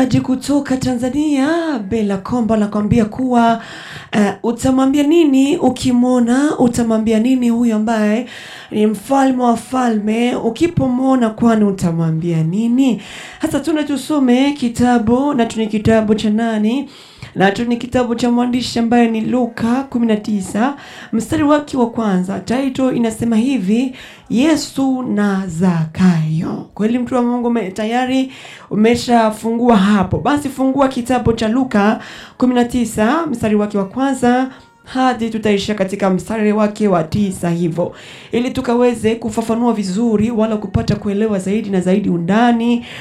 aji kutoka Tanzania Bella Kombo anakwambia kuwa uh, utamwambia nini ukimwona, utamwambia nini huyu ambaye ni mfalme wa falme, ukipomwona kwani utamwambia nini? Hasa tuna tusome kitabu na tuni kitabu cha nani nacho ni kitabu cha mwandishi ambaye ni Luka 19 mstari wake wa kwanza. Title inasema hivi, Yesu na Zakayo. Kweli mtu wa Mungu ume, tayari umeshafungua hapo, basi fungua kitabu cha Luka 19 mstari wake wa kwanza hadi tutaishia katika mstari wake wa tisa hivyo, ili tukaweze kufafanua vizuri wala kupata kuelewa zaidi na zaidi undani